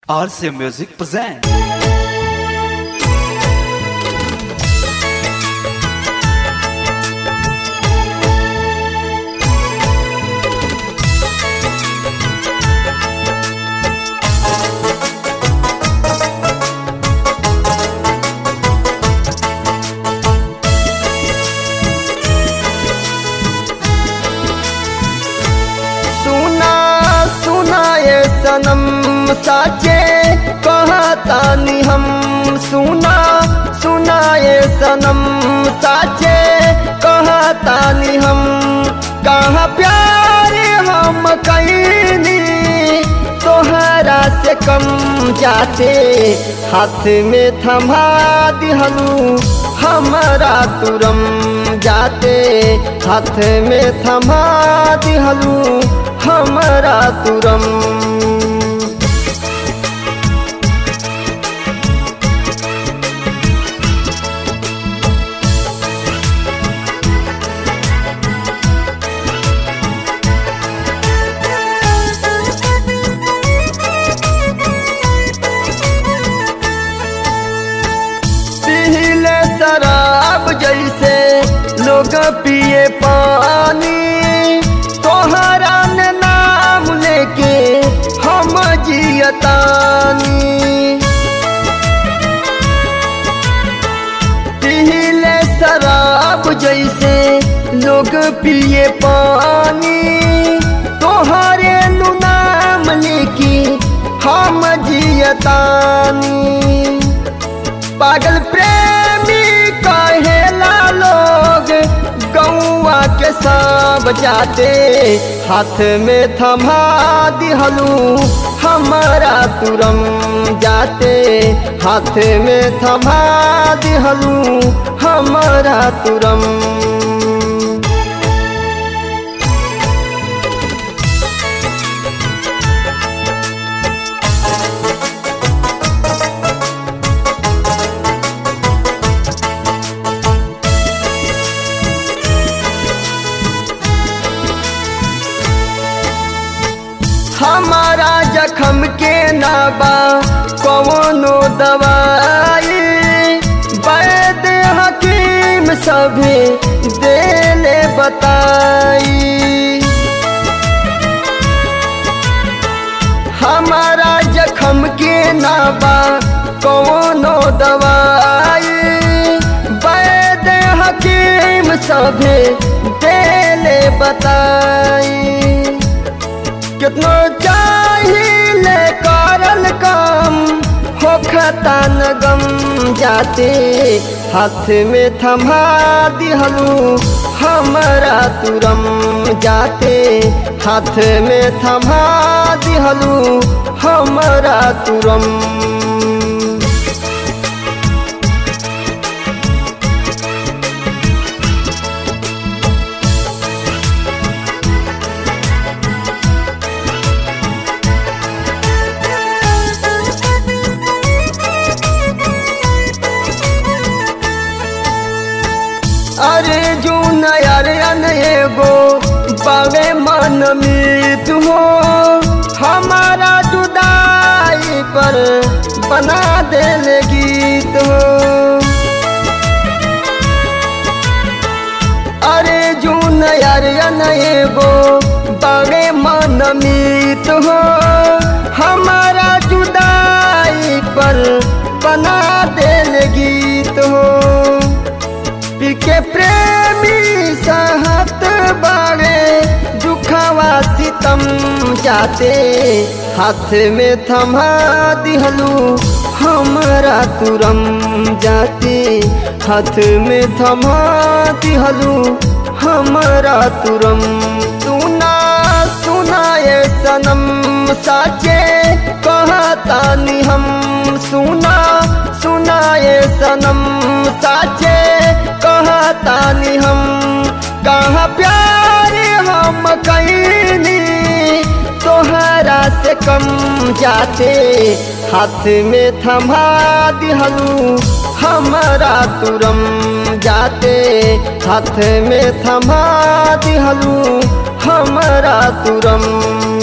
RCA Music present. सुना सुना ये सनम साचे कहतानी हम सुना सुना ये सनम साचे कहतानी हम कहाँ प्यार हम कैनी तोहरा से कम जाते हाथ में थमा दिहलू हमारा तुरम जाते हाथ में थमा दिहलू हमारा तुरम पीले शराब जैसे लोग पिए पानी तोहरा ने नाम लेके हम जियतानी पीले शराब जैसे लोग पिए पानी तोहरे नु नाम लेके हम जियतानी पागल प्रेमी कहेला लोग गौआ के सब जाते हाथ में थमा दिहलू हमारा तुरम जाते हाथ में थमा दिहलू हमारा तुरम हमारा जखम के नाबा कौनो दवाई वैद हकीम सभी देले बताई हमारा जखम के नाबा कौनो दवाई वैद हकीम सभी देले बताई कितनो चाहिए करल काम हो खतान गम जाते हाथ में थमा दिहलू हमारा तुरम जाते हाथ में थमा दिहलू हमारा तुरम अरे जून अरे अन एगो बावे मन मीत हो हमारा जुदाई पर बना देल गीत हो अरे जून अरे अन एगो बावे मन मीत हो हमारा जुदाई पर बना देल गीत हो पिके प्रेमी सहत बाड़े दुखवा सितम जाते हाथ में थमा दिहलू हमारा तुरम जाते हाथ में थमा दिहलू हमारा तुरम सुना सुना ये सनम साचे कहतानी हम सुना सुना ये सनम साचे कहतानी हम कहाँ प्यार हम कैनी तोहरा से कम जाते हाथ में थमा दिहलू हमारा तुरम जाते हाथ में थमा दिहलू हमारा तुरम